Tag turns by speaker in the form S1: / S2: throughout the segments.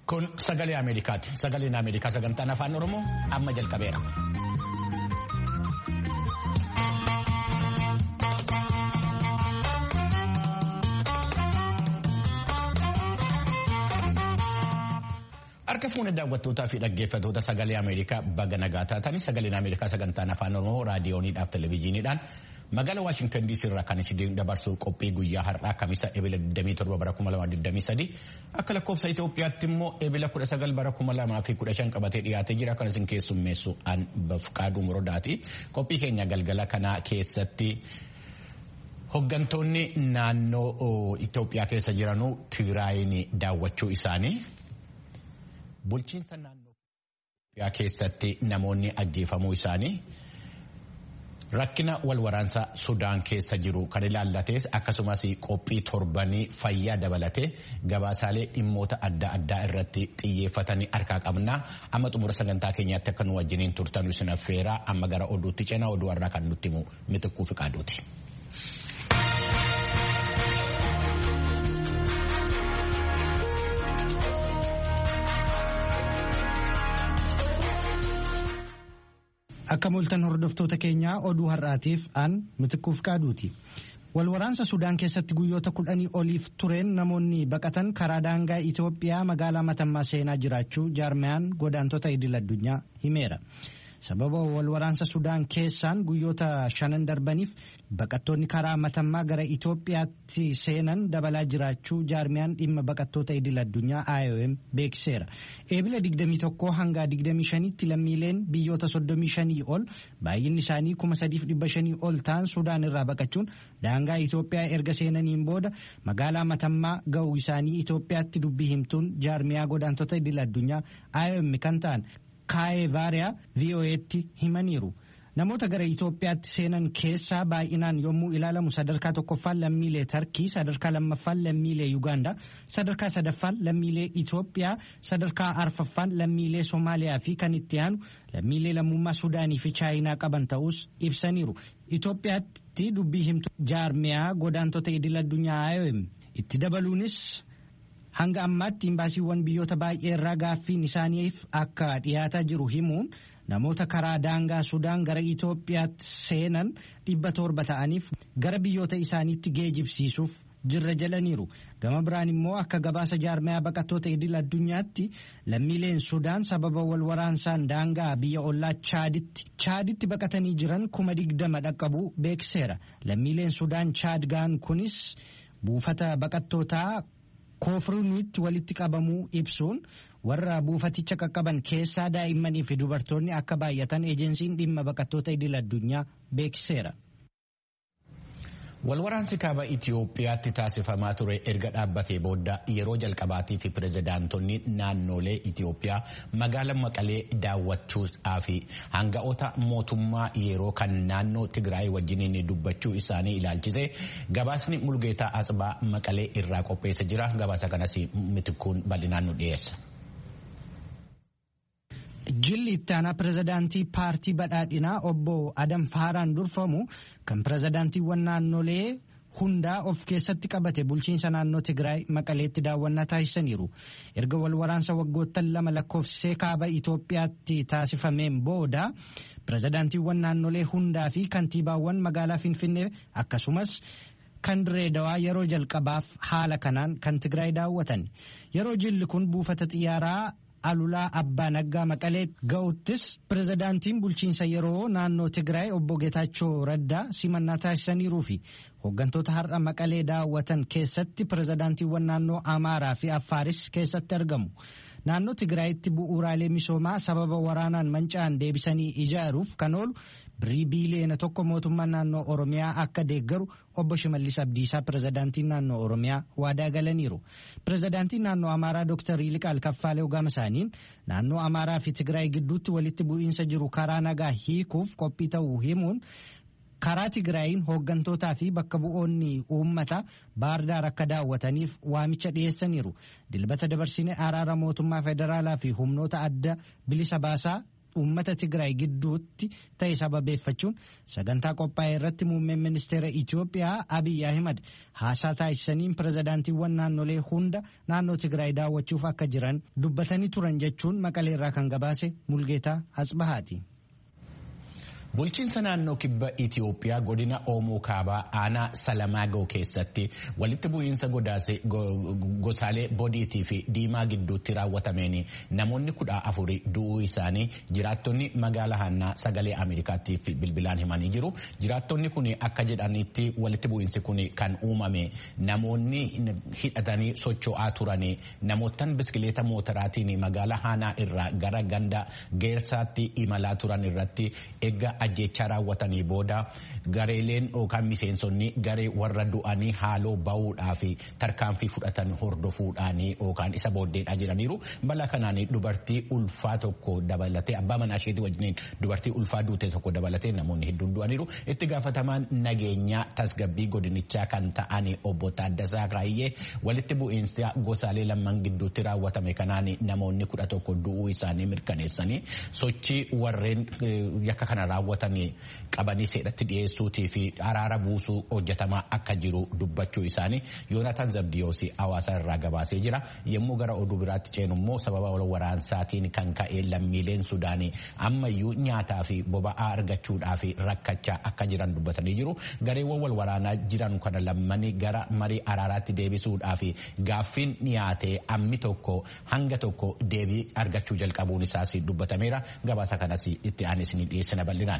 S1: Kun sagalee Ameerikaati. Sagaleen Ameerikaa sagantaan afaan Oromoo amma jalqabeera. Harka fuunee daawwattootaa fi dhaggeeffattoota sagalee Ameerikaa baga nagaa taatanii sagaleen Ameerikaa sagantaan afaan Oromoo raadiyooniidhaaf televezyiiniidhaan magaalaa Waashingtan DC irraa kan isin dabarsu qophii guyyaa har'aa kamisa ebila 27 bara 2023 akka lakkoofsa Itoophiyaatti immoo ebila 19 bara 2015 qabatee dhiyaatee jira kan isin keessummeessu an bafqaaduu muroodaati. Qophii keenya galgala kanaa keessatti hoggantoonni naannoo Itoophiyaa keessa jiranuu Tigraayin daawwachuu isaanii. Bulchiinsa naannoo Itoophiyaa keessatti namoonni ajjeefamuu isaanii rakkina wal waraansaa Sudaan keessa jiru kan ilaallates akkasumas qophii torbanii fayyaa dabalatee gabaasaalee dhimmoota adda addaa irratti xiyyeeffatanii harkaa qabna. Amma xumura sagantaa keenyaatti akka nu wajjiniin turtan isin affeeraa amma gara oduutti cina oduu har'aa kan nutti himu mitikkuu fi qaaduuti.
S2: Akka mul'atan hordoftoota keenyaa oduu har'aatiif aan mitikkuuf qaaduuti. Walwaraansa Sudaan keessatti guyyoota kudhanii oliif tureen namoonni baqatan karaa daangaa Itoophiyaa magaalaa Matammaa seenaa jiraachuu jaarmayaan godaantota idil addunyaa himeera. Sababa walwaraansa Sudaan keessaan guyyoota shanan darbaniif baqattoonni karaa matammaa gara Itoophiyaatti seenan dabalaa jiraachuu jaarmiyaan dhimma baqattoota idil addunyaa IOM beeksiseera. Eebila 21 hanga 25tti lammiileen biyyoota 35 ol baay'inni isaanii 3,500 ol ta'an Sudaan irraa baqachuun daangaa Itoophiyaa erga seenaniin booda magaalaa matammaa ga'uu isaanii Itoophiyaatti dubbii himtuun jaarmiyaa godaantota idil addunyaa IOM kan ta'an. Kaayee vaariyaa VOA'tti himaniiru. Namoota gara Itoophiyaatti seenan keessaa baay'inaan yommuu ilaalamu sadarkaa tokkoffaan lammiilee Tarkii, sadarkaa lammaffaan lammiilee Yugaandaa, sadarkaa sadaffaan lammiilee Itoophiyaa, sadarkaa arfaffaan lammiilee Somaaliyaa fi kan itti aanu lammiilee lammummaa Sudaanii fi Chaayinaa qaban ta'us ibsaniiru. Itoophiyaatti dubbii himtu jaarmiyaa godaantota idil addunyaa IOM itti dabaluunis. Hanga ammaatti imbaasiiwwan biyyoota baay'ee irraa gaaffiin isaaniif akka dhiyaataa jiru himuun namoota karaa daangaa Sudaan gara Itoophiyaatti seenan dhibba torba ta'aniif gara biyyoota isaaniitti geejibsiisuuf jirra jalaniiru. Gama biraan immoo akka gabaasa jaarmayaa baqattoota idil addunyaatti lammiileen Sudaan sababa wal waraansaan daangaa biyya ollaa Chaaditti Chaaditti baqatanii jiran kuma digdama dhaqqabuu beeksiseera. Lammiileen Sudaan Chaad ga'an kunis buufata baqattootaa. koofruunitti walitti qabamuu ibsuun warra buufaticha qaqqaban keessaa daa'immanii fi dubartoonni akka baay'atan ejensiin dhimma baqattoota idil addunyaa beeksiseera.
S1: Walwaraansi kaaba Itoophiyaatti taasifamaa ture erga dhaabbatee booda yeroo jalqabaatii fi pirezidaantonni naannolee Itoophiyaa magaalaa Maqalee daawwachuudhaa fi hanga'oota mootummaa yeroo kan naannoo Tigraay wajjiniin dubbachuu isaanii ilaalchise gabaasni Mulgeetaa Asbaa Maqalee irraa qopheessa jira. Gabaasa kanas mitikkuun bal'inaan nu dhiyeessa.
S2: Jilli itti aanaa pirezidaantii paartii badhaadhinaa obbo Adam Faaraan durfamu kan pirezidaantiiwwan naannolee hundaa of keessatti qabate bulchiinsa naannoo Tigraay Maqaleetti daawwannaa taasisaniiru. Erga wal waraansa waggoottan lama lakkoofsisee kaaba Itoophiyaatti taasifameen booda pirezidaantiiwwan naannolee hundaa fi kantiibaawwan magaalaa Finfinnee akkasumas kan Direedawaa yeroo jalqabaaf haala kanaan kan Tigraay daawwatan. Yeroo jilli kun buufata xiyyaaraa alulaa abbaa naggaa maqalee ga'uttis pirezidaantiin bulchiinsa yeroo naannoo Tigraay obbo Geetaachoo Raddaa simannaa taasisaniiruu fi hooggantoota har'a maqalee daawwatan keessatti pirezidaantiiwwan naannoo Amaaraa fi Affaaris keessatti argamu. Naannoo Tigraayitti bu'uuraalee misoomaa sababa waraanaan manca'an deebisanii ijaaruuf kan oolu birrii biiliyoona tokko mootummaan naannoo Oromiyaa akka deeggaru obbo Shimallis Abdiisaa pirezidaantiin naannoo Oromiyaa waadaa galaniiru. Pirezidaantiin naannoo Amaaraa Dr. Yiliqaal Kaffaalee Ogama isaaniin naannoo Amaaraa fi Tigraay gidduutti walitti bu'iinsa jiru karaa nagaa hiikuuf qophii ta'uu himuun karaa Tigraayiin hooggantootaa fi bakka bu'oonni uummata baardaar akka daawwataniif waamicha dhiyeessaniiru. Dilbata dabarsine araara mootummaa federaalaa fi humnoota adda bilisa baasaa uummata Tigraay gidduutti ta'e sababeeffachuun sagantaa qophaa'e irratti muummeen ministeera Itoophiyaa Abiy Ahimad haasaa taasisaniin pirezidaantiiwwan naannolee hunda naannoo Tigraay daawwachuuf akka jiran dubbatanii turan jechuun maqaleerraa kan gabaase Mulgeetaa Asbahaati.
S1: Bulchiinsa naannoo kibba Itoophiyaa godina Oomoo Kaabaa aanaa Salamaagoo keessatti walitti bu'iinsa gosaalee bodiitii fi diimaa gidduutti raawwatameen namoonni kudha afuri du'uu isaanii jiraattonni magaalaa Hannaa sagalee Ameerikaatiif bilbilaan himanii jiru. Jiraattonni kun akka jedhanitti walitti bu'iinsi kun kan uumame namoonni hidhatanii socho'aa turan namootaan biskileeta mootoraatiin magaalaa Hannaa irraa gara ganda geersaatti imalaa turan irratti eegga ajjechaa raawwatanii booda gareeleen yookaan miseensonni garee warra du'anii haaloo bahuudhaaf tarkaanfii fudhatan hordofuudhaan yookaan isa booddeedhaa jiraniiru balaa kanaan dubartii ulfaa tokko dabalatee abbaa manaa isheetii wajjiniin dubartii ulfaa duute tokko dabalatee namoonni hedduun du'aniiru itti gaafatamaan nageenyaa tasgabbii godinichaa kan ta'an obbo Taaddasaa Raayyee walitti bu'iinsa gosaalee lamman gidduutti raawwatame kanaan namoonni kudha tokko du'uu isaanii mirkaneessanii sochii warreen yakka kana raawwatan qabanii seeratti dhiyeessuutii fi araara buusuu hojjetamaa akka jiru dubbachuu isaanii yoonataan zabdiyoos hawaasa irraa gabaasee jira yommuu gara oduu biraatti ceenu immoo sababa wal waraansaatiin kan ka'e lammiileen sudaanii ammayyuu nyaataa fi boba'aa argachuudhaaf rakkachaa akka jiran dubbatanii jiru gareewwan wal waraanaa jiran kana lammanii gara marii araaraatti deebisuudhaaf gaaffiin dhiyaatee ammi tokko hanga tokko deebii argachuu jalqabuun isaas dubbatameera gabaasa kanas itti aanee isin dhiyeessina bal'inaan.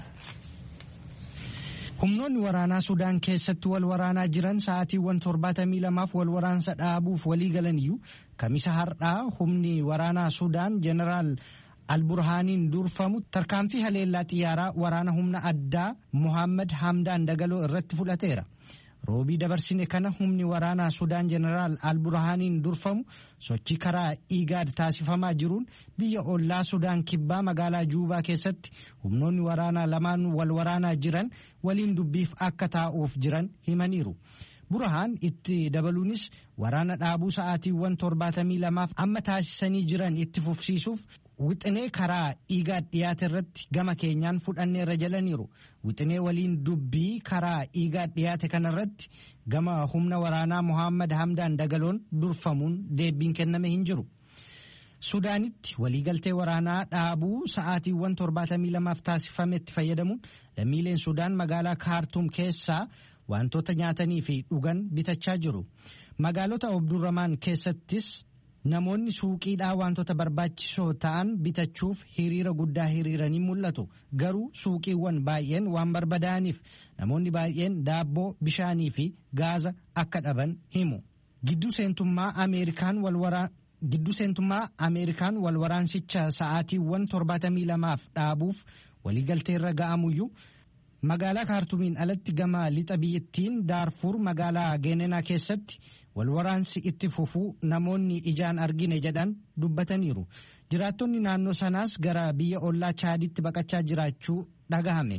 S2: Humnoonni waraanaa Sudaan keessatti wal waraanaa jiran sa'aatiiwwan torbaatamii lamaaf wal waraansa dhaabuuf walii galaniyyuu kamisa har'aa humni waraanaa Sudaan jeneraal Alburhaaniin durfamu tarkaanfii haleellaa xiyyaaraa waraana humna addaa Mohaammed Hamdaan Dagaloo irratti fudhateera. roobii dabarsine kana humni waraanaa sudaan jeneraal alburhaaniin durfamu sochii karaa igaad taasifamaa jiruun biyya ollaa sudaan kibbaa magaalaa juubaa keessatti humnoonni waraanaa lamaan wal waraanaa jiran waliin dubbiif akka taa'uuf jiran himaniiru. burhaan itti dabaluunis waraana dhaabuu sa'aatiiwwan torbaatamii lamaaf amma taasisanii jiran itti fufsiisuuf wixinee karaa igaad dhiyaate irratti gama keenyaan fudhanneerra jalaniiru wixinee waliin dubbii karaa igaad dhiyaate kanarratti gama humna waraanaa mohaammed hamdaan dagaloon durfamuun deebiin kenname hin jiru. sudaanitti waliigaltee waraanaa dhaabuu sa'aatiiwwan torbaatamii lamaaf taasifametti fayyadamuun lammiileen sudaan magaalaa kaartuum keessaa wantoota nyaatanii fi dhugan bitachaa jiru. magaalota obdurramaan keessattis namoonni suuqiidhaa wantoota barbaachisoo ta'an bitachuuf hiriira guddaa hiriiranii mul'atu garuu suuqiiwwan baay'een waan barbadaa'aniif namoonni baay'een daabboo bishaanii fi gaaza akka dhaban himu giddu seentummaa ameerikaan walwaraa. giddu seentummaa ameerikaan wal waraansicha sa'aatiiwwan torbaatamii lamaaf dhaabuuf waliigalteerra ga'amuyyuu magaalaa kaartumiin alatti gama lixa biyyattiin daarfuur magaalaa geenenaa keessatti wal waraansi itti fufuu namoonni ijaan argine jedhan dubbataniiru jiraattonni naannoo sanaas gara biyya ollaa chaaditti baqachaa jiraachuu dhagahame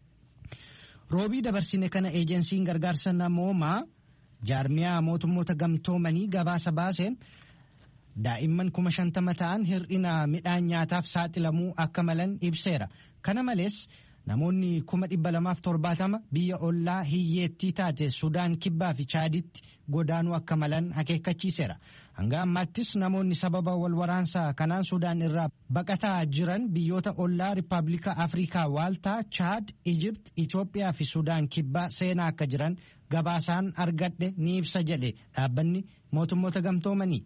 S2: roobii dabarsine kana eejensiin gargaarsa namoomaa jaarmiyaa mootummoota gamtoomanii gabaasa baaseen. daa'imman kuma shantama ta'an hir'ina midhaan nyaataaf saaxilamuu akka malan ibseera kana malees namoonni kuma dhibba lamaaf torbaatama biyya ollaa hiyyeettii taate sudaan kibbaa fi chaaditti godaanuu akka malan akeekkachiiseera hanga ammaattis namoonni sababa wal waraansaa kanaan sudaan irraa baqataa jiran biyyoota ollaa rippaabilika afrikaa waaltaa chaad ijipt itoophiyaa fi sudaan kibbaa seenaa akka jiran gabaasaan argadhe ni ibsa jedhe dhaabbanni mootummoota gamtoomanii.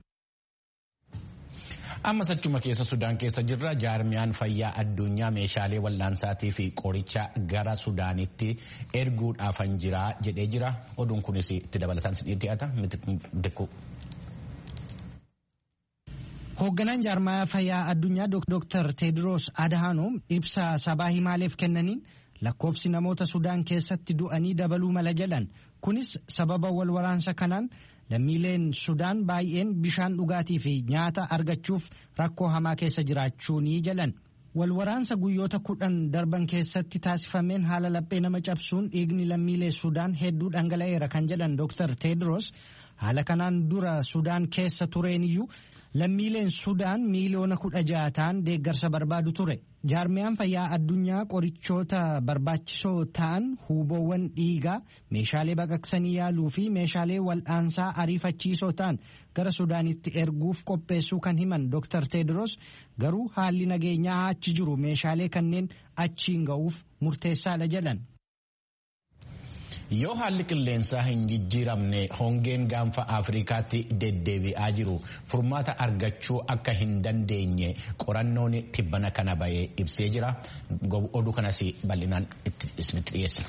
S1: Ammas achuma keessa Sudaan keessa jirra jaarmiyaan fayyaa addunyaa meeshaalee wal'aansaatii fi qoricha gara Sudaanitti erguudhaafan jira jedhee jira. Oduun kunis itti dabalataan si dhiyaata.
S2: Hoogganaan jaarmaya fayyaa addunyaa Dr. Tedros Adhanom ibsa sabaa himaaleef kennaniin lakkoofsi namoota Sudaan keessatti du'anii dabaluu mala jedhan. Kunis sababa wal waraansa kanaan lammiileen sudaan baay'een bishaan dhugaatii fi nyaata argachuuf rakkoo hamaa keessa jiraachuu ni jalan walwaraansa guyyoota kudhan darban keessatti taasifameen haala laphee nama cabsuun dhiigni lammiilee sudaan hedduu dhangala'eera kan jedhan dr tedros haala kanaan dura sudaan keessa tureeniyyuu lammiileen Sudaan miiliyoona kudha ja'a ta'an deeggarsa barbaadu ture. Jaarmiyaan fayyaa addunyaa qorichoota barbaachisoo ta'an huuboowwan dhiigaa meeshaalee baqaqsanii yaaluu fi meeshaalee wal'aansaa ariifachiisoo ta'an gara Sudaanitti erguuf qopheessuu kan himan Dr. Tedros garuu haalli nageenyaa achi jiru meeshaalee kanneen achiin ga'uuf murteessaadha jedhan.
S1: Yoo haalli qilleensaa hin jijjiiramne hongeen gaanfa Afrikaatti deddeebi'aa jiru furmaata argachuu akka hin dandeenye qorannoon tibbana kana bahee ibsee jira. Oduu kanas bal'inaan isinitti dhiyeessina.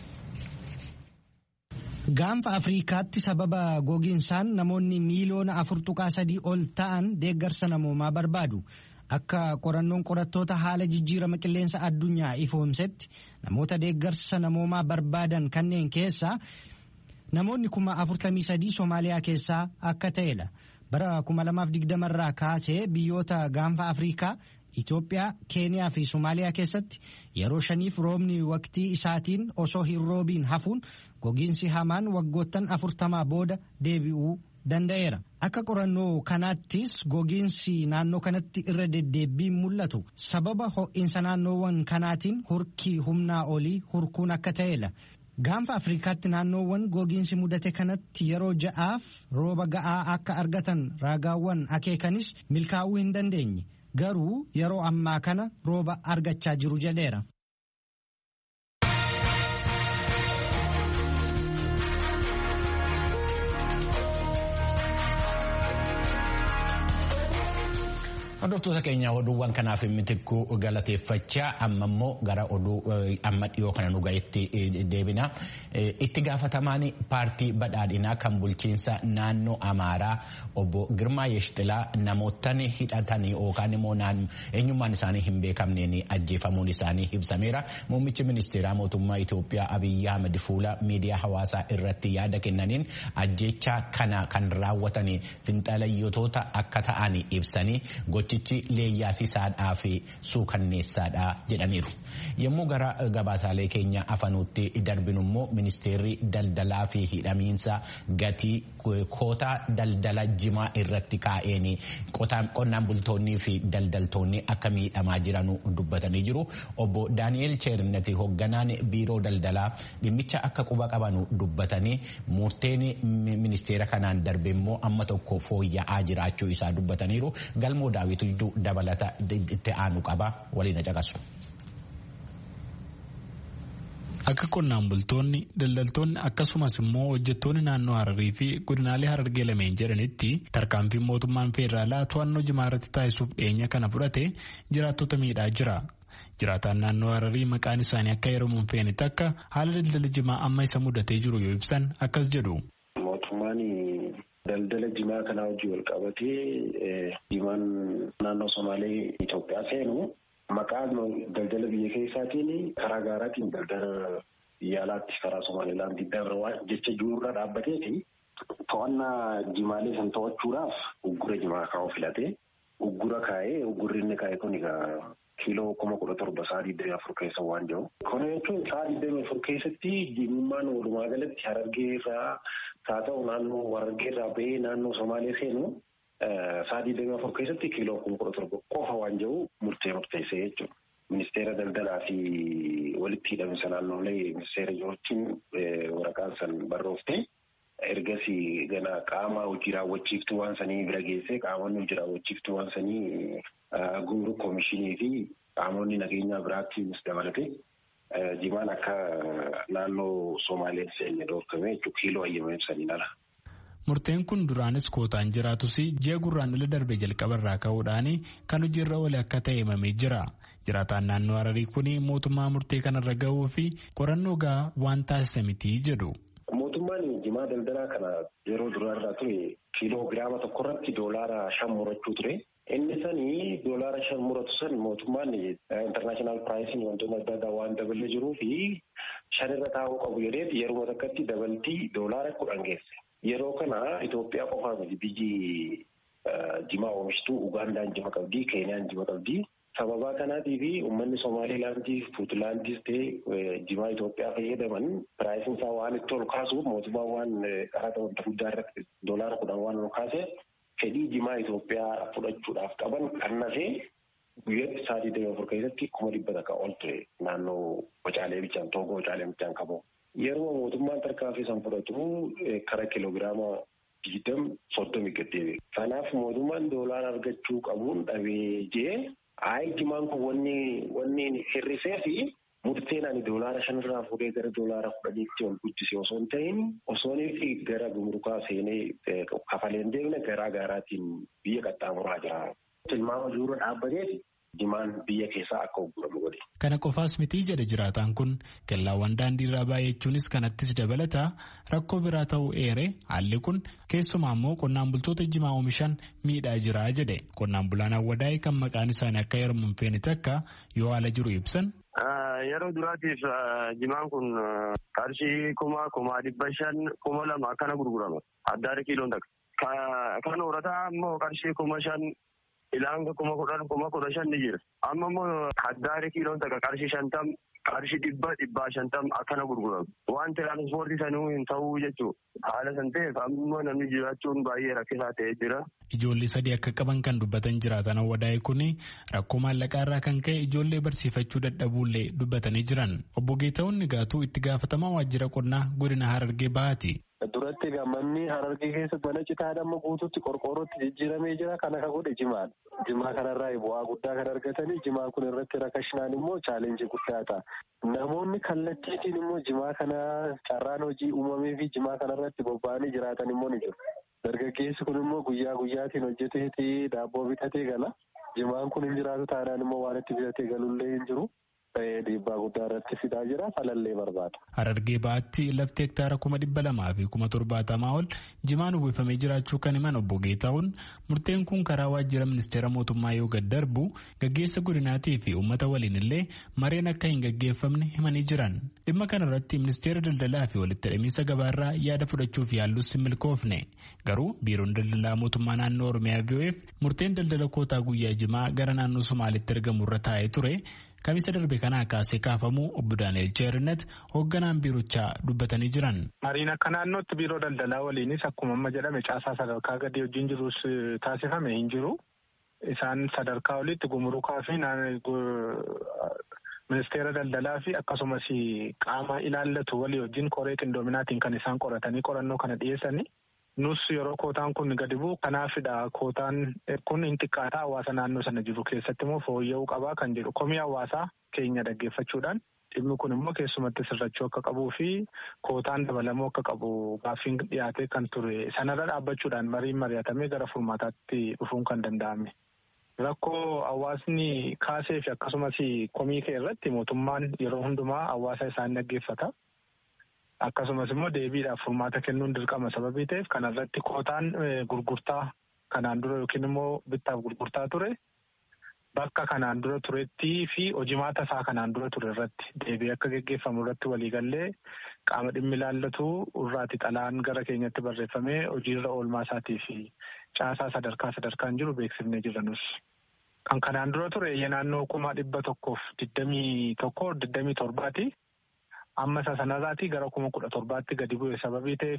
S2: Gaanfa Afrikaatti sababa gogiinsaan namoonni miiliyoona afur tuqaa sadii ol ta'an deeggarsa namoomaa barbaadu. Akka qorannoon qorattoota haala jijjiirama qilleensa addunyaa ifoomsetti namoota deeggarsa namoomaa barbaadan kanneen keessaa namoonni kuma afurtamii sadii Somaaliyaa keessaa akka ta'edha. Bara kuma lamaaf digdamarraa kaasee biyyoota gaanfa Afrikaa Itoophiyaa, Keeniyaa fi Somaaliyaa keessatti yeroo shaniif roobni waqtii isaatiin osoo hin roobiin hafuun gogiinsi hamaan waggoottan afurtamaa booda deebi'uu danda'eera. Akka qorannoo kanaattis gogiinsi naannoo kanatti irra deddeebiin mul'atu sababa ho'iinsa naannoowwan kanaatiin hurkii humnaa olii hurkuun akka ta'edha. Gaanfa Afrikaatti naannoowwan gogiinsi mudate kanatti yeroo ja'aaf rooba ga'aa akka argatan raagaawwan akeekanis milkaa'uu hin dandeenye. Garuu yeroo ammaa kana rooba argachaa jiru jedheera.
S1: Hordoftoota keenya oduuwwan kanaaf mitikkuu galateeffachaa amma immoo gara oduu amma dhiyoo kana nu ga'etti deebina. Itti gaafatamaan paartii badhaadhinaa kan bulchiinsa naannoo Amaaraa obbo Girmaa Yeshxilaa namoottan hidhatanii yookaan immoo eenyummaan isaanii hin beekamneen ajjeefamuun isaanii ibsameera. Muummichi ministeeraa mootummaa Itoophiyaa Abiyyi Ahmed fuula miidiyaa hawaasaa irratti yaada kennaniin ajjeechaa kana kan raawwatan finxalayyootota akka ta'an ibsanii gochichi leeyyaasisaadhaa fi suukanneessaadha jedhaniiru. Yommuu gara gabaasaalee keenya afanuutti darbinu immoo ministeerri daldalaa fi hidhamiinsa gatii koota daldala jimaa irratti kaa'een qonnaan bultoonnii fi daldaltoonni akka miidhamaa jiran dubbatanii jiru. Obbo Daani'eel Cheernati hoogganaan biiroo daldalaa dhimmicha akka quba qaban dubbatanii murteen ministeera kanaan darbe immoo amma tokko fooyya'aa jiraachuu isaa dubbataniiru. Galmoo daawwitu dabalata itti aanu qaba waliin caqasu.
S3: Akka qonnaan bultoonni daldaltoonni akkasumas immoo hojjettoonni naannoo Hararii fi godinaalee Harargee lameen jedhanitti tarkaanfiin mootummaan feederaalaa to'annoo jimaa irratti taasisuuf dhiyeenya kana fudhate jiraattota miidhaa jira. Jiraataan naannoo Hararii maqaan isaanii akka heeramuun feenitti akka haala daldala jimaa amma isa mudatee jiru yoo ibsan akkas jedhu.
S4: Mootummaan daldala jimaa kanaa hojii wal qabatee jimaan naannoo Somaalee Itoophiyaa seenu. Maqaa daldala biyya keessaatiin karaa gaaraatiin daldala biyya alaatti karaa Somaalilaandii darba jecha jiruurra dhaabbateeti to'annaa jimaalee san to'achuudhaaf uggura jimaa kaa'uu filate. Uggura kaa'ee uggurri inni kaa'e kun egaa kiiloo kuma kudha torba sa'a digdamii afur keessa waan jiru. Kana jechuun sa'a digdamii afur keessatti jimummaan walumaa galatti harargee irraa haa ta'u naannoo harargee irraa bahee naannoo Somaalee seenu sa'a digdamii afur keessatti kiiloo kuma kudha torba qofa waan jiru murtee murteessee jechuudha. Ministeera daldalaa fi walitti hidhaminsa naannolee ministeera wajjin waraqaan san barrooftee ergasii gana qaama hojii raawwachiiftuu waan sanii bira geessee qaamonni hojii raawwachiiftuu waan sanii gumruk koomishinii fi qaamonni nageenyaa biraattis dabalate jimaan akka naannoo Somaaleen seenne dhoorkame jechuudha kiiloo ayyama ibsaniin ala.
S3: Murteen kun duraanis kootaan jiraatus ji'a gurraandhala darbe jalqabarraa ka'uudhaan kan hojiirra oole akka ta'e himamee jira. Jiraataan naannoo Hararii kun mootummaa murtee kanarra gahuu fi qorannoo gahaa waan taasisa miti jedhu.
S4: Mootummaan jimaa daldalaa kana yeroo duraarraa ture kiiloo giraama tokkorratti doolaara shan murachuu ture. Inni sanii doolaara shan muratu san mootummaan intarnaashinaal piraayisiin wantoota adda addaa waan dabalee jiruu fi shanirra taa'uu qabu jedhee yeroo takkatti dabaltii doolaara kudhan geesse. Yeroo kana Itoophiyaa qofaa miti biyyi jimaa oomishtuu Ugandaan jima qabdi, Keeniyaan jima qabdi. Sababaa kanaatii fi uummanni Somaaliilaandii fi Puutlaandis ta'e jimaa Itoophiyaa fayyadaman piraayisiin isaa waan itti ol kaasuuf mootummaan waan qaraxa wanta guddaa irratti doolaara kudhan waan ol kaase fedhii jimaa Itoophiyaa fudhachuudhaaf qaban kannasee guyyaatti isaa digdamii afur keessatti kuma dhibba takka ol ture naannoo Wacaalee Bichaan Toogoo Wacaalee Bichaan qabu. Yeroo mootummaan tarkaanfii san fudhatu kara kiloogiraama digdam soddomi gaddeebi'e. Kanaaf mootummaan doolaara argachuu qabuun dhabee jee ayi jimaan kun wanni wanni hir'isee fi murteen ani doolaara shanirraa fuudhee gara doolaara kudhaniitti ol guddise osoo hin ta'in osoo inni gara gumrukaa seenee kafaleen deemne garaa garaatiin biyya qaxxaamuraa jira. Tilmaama jiruura dhaabbateeti jimaan biyya keessaa akka gurguramu godhe.
S3: Kana qofaas mitii jedhe jiraataan kun kellaawwan daandii irraa baay'achuunis kanattis dabalata rakkoo biraa ta'uu eere haalli kun keessumaa immoo qonnaan bultoota jimaa oomishan miidhaa jira jedhe qonnaan bulaan awwadaa'e kan maqaan isaanii akka heeramu hin feene takka yoo haala jiru ibsan.
S5: Yeroo duraatiif jimaan kun qarshii kuma kuma dhibba shan kuma lama akkana gurgurama addaara kiiloon takka. Kan horataa immoo qarshii kuma shan ilaanga kuma kudhan kuma kudha shan ni jira. Amma immoo addaara kiiloon takka qarshii shantam qarshii dhibba dhibbaa shantam akkana gurguramu. Waan tiraanspoortii sanuu hin ta'uu jechuudha. Haala san ta'eef amma namni jiraachuun baay'ee rakkisaa ta'ee jira.
S3: Ijoollee sadii akka qaban kan dubbatan jiraatan awwadaa'e kun rakkoo maallaqaa irraa kan ka'e ijoollee barsiifachuu dadhabuullee dubbatanii jiran. Obbo Geeta'uun Nigaatuu itti gaafatamaa waajjira qonnaa godina Harargee Bahaati.
S6: Duratti manni Harargee keessatti mana citaa amma guutuutti qorqoorrootti jijjiiramee jira. Kana kan godhe jimaadha. Jimaa kanarraa bu'aa guddaa kan argatanii jimaa kun irratti rakkashinaan immoo chaalenjii guddaa ta'a. Namoonni kallattiitiin immoo jimaa kana carraan hojii uumamee fi jimaa kanarratti bobba'anii jiraatan immoo ni jiru. Dargaggeessi kun immoo guyyaa guyyaatiin hojjeteeti daabboo bitatee gala. Jimaan kun hin jiraatu taanaan immoo waan itti bitatee galullee hin jiru. dhiibbaa guddaa irratti fidaa jira falallee barbaada.
S3: Harargee Bahaatti lafti hektaara kuma dhibba lamaa fi kuma torbaatamaa ol jimaan uwwifamee jiraachuu kan himan obbo Geetaa'uun murteen kun karaa waajjira ministeera mootummaa yoo gad darbu gaggeessa godinaatii fi uummata waliin illee mareen akka hin gaggeeffamne himanii jiran. Dhimma kana irratti ministeera daldalaa fi walitti hidhamiinsa gabaarraa yaada fudhachuuf yaallus hin milkoofne. Garuu biiroon daldalaa mootummaa naannoo Oromiyaa VOF murteen daldala kootaa guyyaa jimaa gara naannoo Somaalitti argamu irra taa'ee ture. Kamisa darbe kanaa kaasee kaafamuu obbo Daani'el Cheerinet hoogganaan biirochaa dubbatanii jiran.
S7: Mariin akka naannootti biiroo daldalaa waliinis akkuma amma jedhame caasaa sadarkaa gadii wajjin jirus taasifame hin jiru. Isaan sadarkaa olitti gumurukaa fi ministeera daldalaa fi akkasumas qaama ilaallatu walii wajjin koree qindoominaatiin kan isaan qoratanii qorannoo kana dhiyeessanii. Nus yeroo kootaan kun gadi bu'u kanaafidha kootaan kun hin xiqqaata hawaasa naannoo sana jiru keessatti immoo fooyya'uu qabaa kan jedhu komii hawaasaa keenya dhaggeeffachuudhaan dhimmi kun immoo keessumatti sirrachuu akka qabuu fi kootaan dabalamuu akka qabu gaaffiin dhiyaatee kan ture sanarra dhaabbachuudhaan mariin mari'atamee gara furmaataatti dhufuun kan danda'ame. Rakkoo hawaasni kaasee fi akkasumas komii kee irratti mootummaan yeroo hundumaa hawaasa isaan dhaggeeffata. Akkasumas immoo deebiidhaaf furmaata kennuun dirqama sababii ta'eef kanarratti kootaan gurgurtaa kanaan dura yookiin immoo bittaaf gurgurtaa ture bakka kanaan dura turettii fi hojimaata isaa kanaan dura ture irratti deebii akka geggeeffamu irratti waliigallee qaama dhimmi ilaallatu irraati xalaan gara keenyatti barreeffamee hojiirra oolmaa isaatii fi caasaa sadarkaa sadarkaan jiru beeksifnee jiranus. Kan kanaan dura ture naannoo kuma dhibba tokkoof digdamii tokko digdamii torbaati. Amma isa sanarraatii gara kuma kudha torbaatti gadi bu'e sababii ta'eef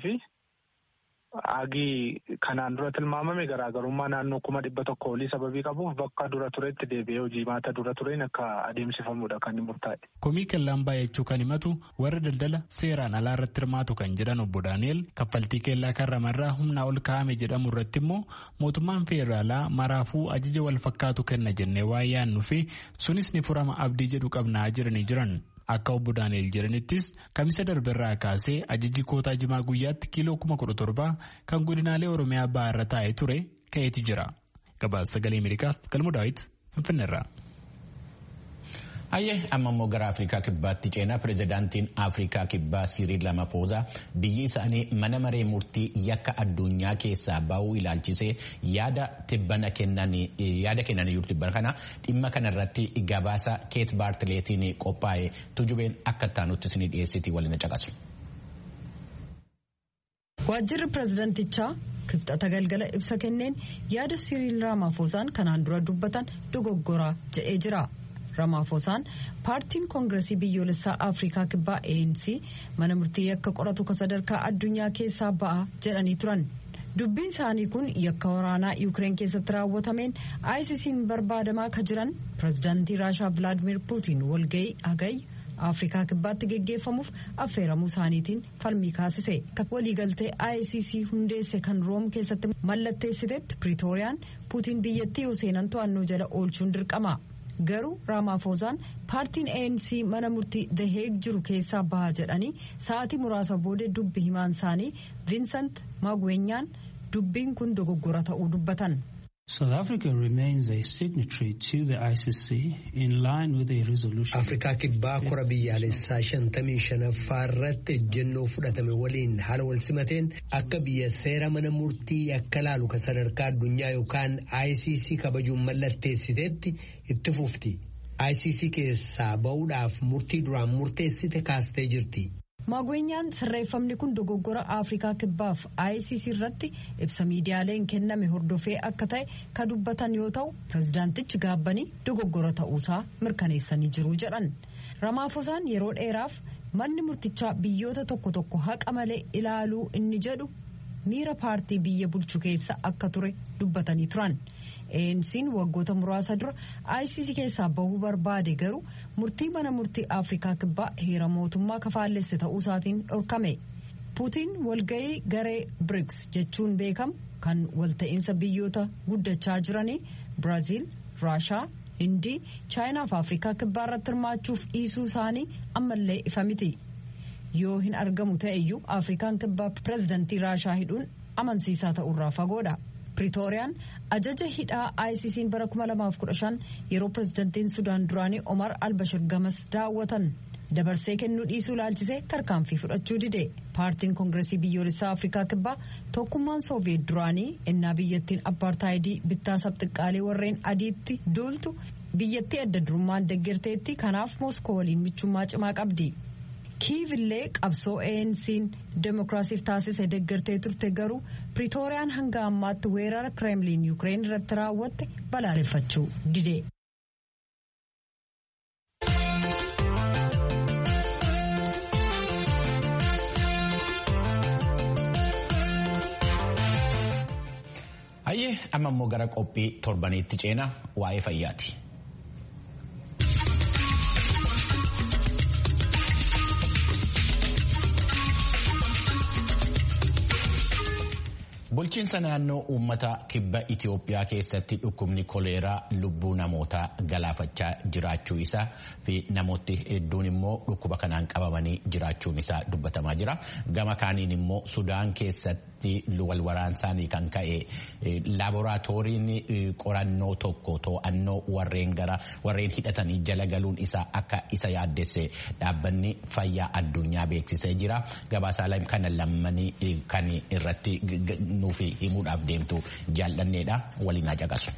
S7: agii kanaan dura tilmaamame garaagarummaa naannoo kuma dhibba tokko olii sababii qabuuf bakka dura turetti deebi'ee hojii maata dura tureen akka adeemsifamudha kan murtaa'e.
S3: Komii kellaan baay'achuu kan himatu warra daldala seeraan alaa irratti hirmaatu kan jedhan obbo Daani'el kaffaltii kellaa karramarraa humnaa ol kaa'ame jedhamu irratti immoo mootummaan feeraalaa maraafuu ajaja wal fakkaatu kenna jennee waa yaannu fi sunis ni furama abdii jedhu qabnaa jiranii jiran. Akka obbo Daani'el jedhanittis kamisa darberraa kaasee ajajji kootaa jimaa guyyaatti kiiloo kuma kudha torbaa kan godinaalee Oromiyaa bahaa irra taa'ee ture ka'eeti jira. Gabaasa sagalee Ameerikaaf galmoo daawwiti Finfinneerraa.
S1: Hayyee amma immoo gara Afrikaa Kibbaatti ceenaa pirezidaantiin Afrikaa Kibbaa Siriil Ramaphosa biyyi isaanii mana maree murtii yakka addunyaa keessaa bahuu ilaalchisee yaada tibbana kennan jiru tibbana kana dhimma kanarratti gabaasa Keet Baartileetiin qophaa'e tujubeen akka taanutti isin dhiyeessiti waliin caqasu.
S8: Waajjirri pirezidaantichaa kibxata galgala ibsa kenneen yaada Siriil Ramaphosaan kanaan dura dubbatan dogoggora jedhee jira. Ramaphosaan paartiin koongiresii biyyoolessaa Afrikaa Kibbaa ANC mana murtii yakka qoratu kan sadarkaa addunyaa keessaa ba'a jedhanii turan. dubbiin isaanii kun yakka waraanaa yuukireen keessatti raawwatameen ICC'n barbaadamaa ka jiran pirezidaantii raashaa vilaadimir puutiin walga'ii hagayya afrikaa kibbaatti geggeeffamuuf affeeramuu isaaniitiin falmii kaasise waliigaltee ICC hundeesse kan room keessatti mallatteessitetti piriitooriyaan puutiin biyyattii yoo seenan to'annoo jala oolchuun dirqama garuu raamaafozaan paartiin ANC mana murtii daheeg jiru keessaa baha jedhanii sa'aatii muraasa booda dubbi himaan isaanii viinsant maagweenyaan dubbiin kun dogoggora ta'uu dubbatan.
S9: South Africa remains a signatory to the ICC in line with the resolution.
S10: Afrikaa kibbaa kora biyyaalessaa shantamii shanaffaa irratti ejjennoo fudhatame waliin haala wal simateen akka biyya seera mana murtii akka laalu kan sadarkaa addunyaa yookaan ICC kabajuun mallatteessiteetti itti fufti. ICC keessaa ba'uudhaaf murtii duraan murteessite kaastee jirti.
S8: Maagweenyaan sirreeffamni kun dogoggora Afrikaa kibbaaf ICC irratti ibsa miidiyaaleen kenname hordofee akka ta'e ka dubbatan yoo ta'u pirezidaantichi gaabbanii dogoggora ta'uusaa mirkaneessanii jiru jedhan. Ramaafosaan yeroo dheeraaf manni murtichaa biyyoota tokko tokko haqa malee ilaaluu inni jedhu miira paartii biyya bulchu keessa akka ture dubbatanii turan. ANC'n waggoota muraasa dura ICC keessaa bahuu barbaade garuu murtii mana murtii Afrikaa kibbaa heera mootummaa kafaallesse ta'uu isaatiin dhorkame. Puutiin walga'ii garee BRICS jechuun beekamu kan walta'iinsa biyyoota guddachaa jiranii Biraaziil, Raashaa, Hindii, Chaayinaa fi Afrikaa kibbaa irratti hirmaachuuf dhiisuu isaanii ammallee ifa miti. Yoo hin argamu ta'eyyuu Afrikaan kibbaa pirezidantii Raashaa hidhuun amansiisaa ta'urraa fagoodha. Pretooriyaan ajaja hidhaa ICC'n bara 2015 yeroo pirezidantiin Sudaan duraanii Omar Albashir gamas daawwatan dabarsee kennuu dhiisuu ilaalchisee tarkaanfii fudhachuu dide. Paartiin Koongireesii Biyyoolessaa Afrikaa Kibbaa tokkummaan Sooviyeet duraanii innaa biyyattiin Appaartaayidii bittaa sabxiqqaalee warreen adiitti duultu biyyattii adda durummaan deeggarteetti kanaaf Mooskoo waliin michummaa cimaa qabdi. kiivillee qabsoo ANC'n demokiraasiif taasise deeggartee turte garuu Pretooriyaan hanga ammaatti weerara Kremlin Yuukireen irratti raawwatte balaaleffachuu dide.
S1: Hayyee amma immoo gara qophii torbaniitti ceena waa'ee fayyaati. Bulchiinsa naannoo uummata kibba Itoophiyaa keessatti dhukkubni koleeraa lubbuu namootaa galaafachaa jiraachuu isaa fi namooti hedduun immoo dhukkuba kanaan qabamanii jiraachuun isaa dubbatamaa jira. Gama kaaniin immoo Sudaan keessatti wal waraansaanii kan ka'e laaboraatooriin qorannoo tokko to'annoo warreen gara warreen hidhatanii jala galuun isaa akka isa yaaddesse dhaabbanni fayyaa addunyaa beeksisee jira. Gabaasaaleen kana lammanii kan irratti nuuf himuudhaaf deemtu jaallanneedha waliin haa caqasu.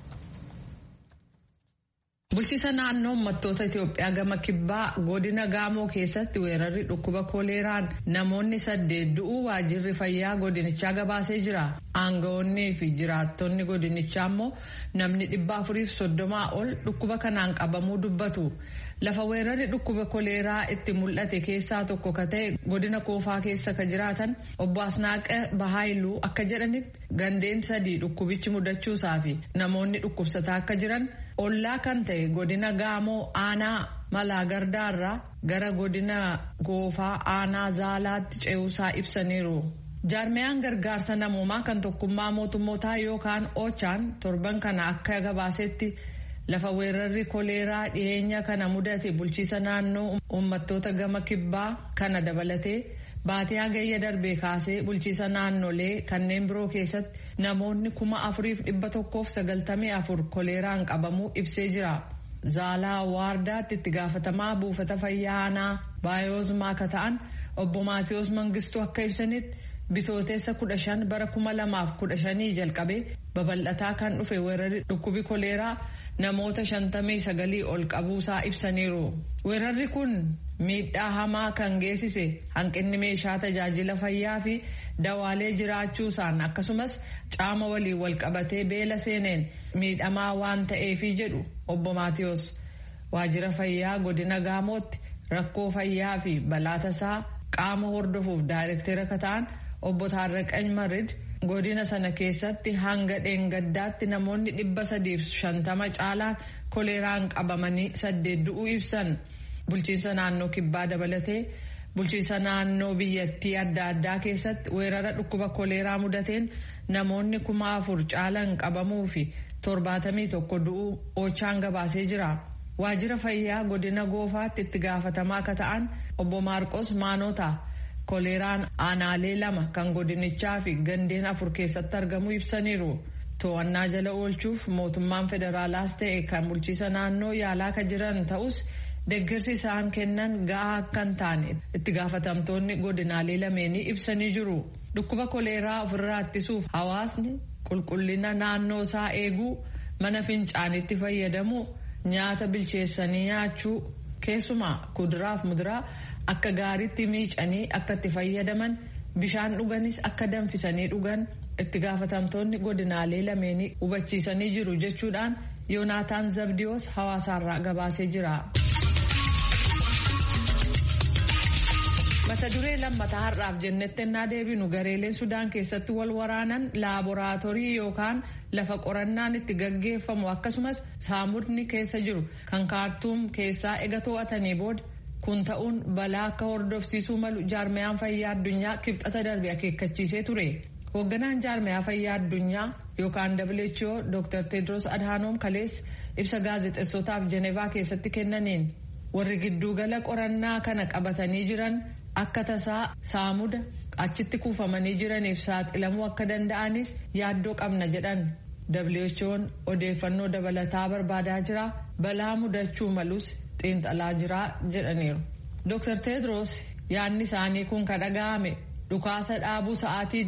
S11: Bulchiisa naannoo uummattoota Itoophiyaa gama kibbaa godina Gaamoo keessatti weerarri dhukkuba koleeraan namoonni saddeet du'uu waajjirri fayyaa godinichaa gabaasee jira. Aangawoonnii fi jiraattonni godinichaa immoo namni dhibba afuriif soddomaa ol dhukkuba kanaan qabamuu dubbatu. Lafa weerarri dhukkuba koleeraa itti mul'ate keessaa tokko ka ta'e godina koofaa keessa ka jiraatan obbo Asnaaqa Bahaayiluu akka jedhanitti gandeen sadii dhukkubichi mudachuusaa fi namoonni dhukkubsataa akka jiran ollaa kan ta'e godina Gaamoo aanaa malaa gardaarraa gara godina goofaa aanaa zaalaatti ce'uusaa ibsaniiru. jaarmiyaan gargaarsa namoomaa kan tokkummaa mootummootaa yookaan ochaan torban kana akka gabaasetti lafa weerarri koleeraa dhiyeenya kana mudate bulchiisa naannoo uummattoota gama kibbaa kana dabalatee baatee hagayya darbee kaasee bulchiisa naannolee kanneen biroo keessatti namoonni kuma afuriif dhibba tokkoof sagaltamii afur koleeraan qabamuu ibsee jira. Zaalaa Waardaatti itti gaafatamaa buufata fayyaa aanaa baayozmaa akka ta'an obbo Maatiyos Mangistuu akka ibsanitti bitooteessa kudha shan bara kuma lamaaf kudha shanii jalqabee babal'ataa kan dhufe weerarri dhukkubi koleeraa namoota shantamii sagalii ol qabuusaa ibsaniiru. Weerarri kun miidhaa hamaa kan geessise hanqinni meeshaa tajaajila fayyaa fi dawaalee jiraachuusaan akkasumas caama waliin wal qabatee beela seeneen miidhamaa waan ta'eefi jedhu obbo Maatiyos. Waajjira fayyaa godina Gaamootti rakkoo fayyaa fi balaa tasaa qaama hordofuuf daayirektera akka ta'an obbo Taarraqany Marid godina sana keessatti hanga dheengaddaatti namoonni dhibba sadiif shantama caalaan koleeraan qabamanii saddeet du'uu ibsan bulchiinsa naannoo kibbaa dabalatee bulchiinsa naannoo biyyattii adda addaa keessatti weerara dhukkuba koleeraa mudateen namoonni kuma afur caalan qabamuu fi torbaatamii tokko du'uu oochaan gabaasee jira. waajjira fayyaa godina goofaatti itti gaafatamaa akka ta'an obbo maarqos maanota koleeraan aanaalee lama kan godinichaa fi gandeen afur keessatti argamu ibsaniiru to'annaa jala oolchuuf mootummaan federaalaas ta'e kan bulchiisa naannoo yaalaa kan jiran ta'us deeggarsi isaan kennan ga'aa akka hin taane itti gaafatamtoonni godinaalee lameenii ibsanii jiru dhukkuba koleeraa ofirraa ittisuuf hawaasni qulqullina naannoo isaa eeguu mana fincaanitti fayyadamu. nyaata bilcheessanii nyaachuu keessumaa kuduraaf muduraa akka gaariitti miicanii akka itti fayyadaman bishaan dhuganis akka danfisanii dhugan itti gaafatamtoonni godinaalee lameenii hubachiisanii jiru jechuudhaan yoonaataan zabdiyoos hawaasaarraa gabaasee jira. mata duree lammataa har'aaf jennetti ennaa deebinu gareeleen sudaan keessatti wal waraanan laaboraatoorii yookaan lafa qorannaan itti gaggeeffamu akkasumas saamudni keessa jiru kan kaartuum keessaa ega to'atanii booda kun ta'uun balaa akka hordofsiisuu malu jaarmayaan fayyaa addunyaa kibxata darbe akeekkachiisee ture hoogganaan jaarmayaa fayyaa addunyaa yookaan who dr tedros adhaanoom kalees ibsa gaazexeessotaaf jenevaa keessatti kennaniin warri giddugala qorannaa kana qabatanii jiran akka tasaa saamuda achitti kuufamanii jiraniif saaxilamuu akka danda'anis yaaddoo qabna jedhan who'n odeeffannoo dabalataa barbaadaa jira balaa mudachuu malus xiinxalaa jira jedhaniiru. dr tedros yaadni isaanii kun ka dhaga'ame dhukaasa dhaabuu sa'aatii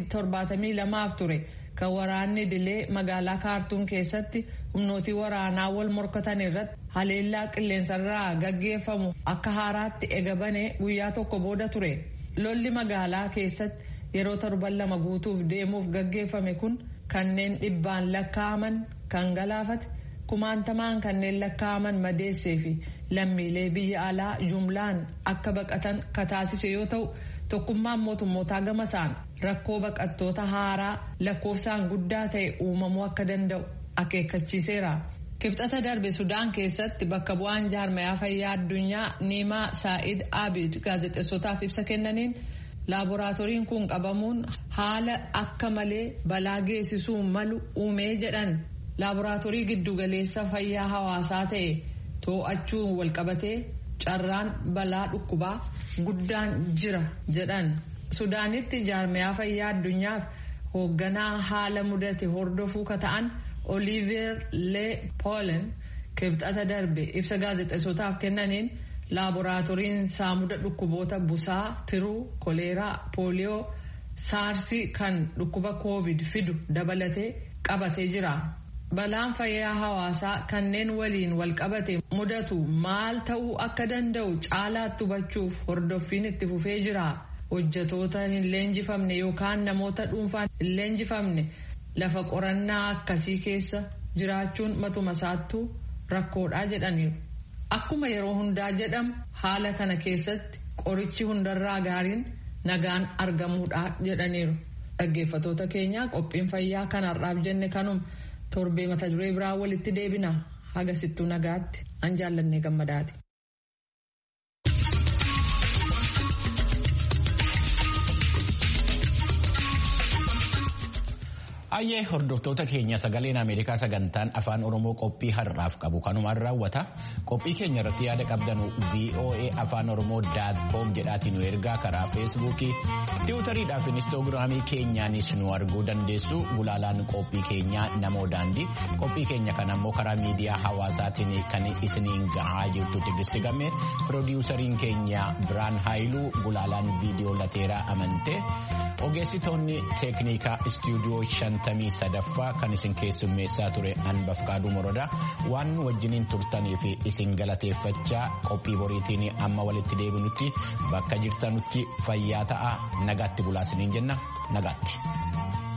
S11: 72 ture kan waraanni dilee magaalaa kaartuum keessatti humnootii waraanaa wal morkatan irratti haleellaa qilleensarraa gaggeeffamu akka haaraatti eegabane guyyaa tokko booda ture lolli magaalaa keessatti yeroo torban lama guutuuf deemuuf gaggeeffame kun kanneen dhibbaan lakkaa'aman kan galaafate kumaantamaan kanneen lakkaa'aman madeessee fi lammiilee biyya alaa jumlaan akka baqatan kataasise yoo ta'u tokkummaan mootummootaa gamasaan rakkoo baqattoota haaraa lakkoofsaan guddaa ta'e uumamuu akka danda'u akeekkachiiseera. kibxata darbe sudaan keessatti bakka bu'aan jaarmayaa fayyaa addunyaa niimaa saa'id abid gaazexeessotaaf ibsa kennaniin laaboraatooriin kun qabamuun haala akka malee balaa geessisuu malu uumee jedhan laaboraatoorii giddugaleessa fayyaa hawaasaa ta'e too'achuun walqabatee carraan balaa dhukkubaa guddaan jira jedhan sudaanitti jaarmayaa fayyaa addunyaaf hoogganaa haala mudate hordofuu ka ta'an. oliiver lee poolen kibxata darbe ibsa gaazexeessotaaf kennaniin laaboraatooriin saamuda dhukkuboota busaa tiruu koleeraa pooliyoo saarsii kan dhukkuba koovid fidu dabalatee qabatee jira. balaan fayyaa hawaasaa kanneen waliin wal qabate mudatu maal ta'uu akka danda'u caalaatti hubachuuf hordoffiin itti fufee jira hojjatoota hin leenjifamne yookaan namoota dhuunfaan hin leenjifamne. lafa qorannaa akkasii keessa jiraachuun matuma isaattuu rakkoodhaa jedhaniiru. Akkuma yeroo hundaa jedhamu haala kana keessatti qorichi hundarraa gaariin nagaan argamuudha jedhaniiru. Dhaggeeffatoota keenya qophiin fayyaa kanarraaf jenne kanuma torbee mata duree biraa walitti deebina hagasittuu nagaatti an jaallannee gammadaati.
S1: Ayyee hordoftoota keenya sagaleen Ameerikaa sagantaan afaan Oromoo qophii har'aaf qabu kanumaan raawwata. Qophii keenya irratti yaada qabdanu VOA afaan Oromoo daatkoom jedhaatiin nu ergaa karaa feesbuukii, tiwutariidhaaf inistoogiraamii keenyaanis nu arguu dandeessu. Gulaalaan qophii keenyaa namoo daandii. Qophii keenya kana immoo karaa miidiyaa hawaasaatiin kan isiniin gahaa jirtu Tigisti Gammee, piroodiwusariin keenya Biraan Haayiluu, gulaalaan viidiyoo lateeraa amantee. Ogeessitoonni teeknikaa istuudiyoo shantamii sadaffaa kan isin keessummeessaa ture hanbaf qaaduu morodaa waan wajjiniin turtanii fi isin galateeffachaa qophii boriitiin amma walitti deebinutti bakka jirtanutti fayyaa ta'aa nagaatti bulaasiniin jenna nagaatti.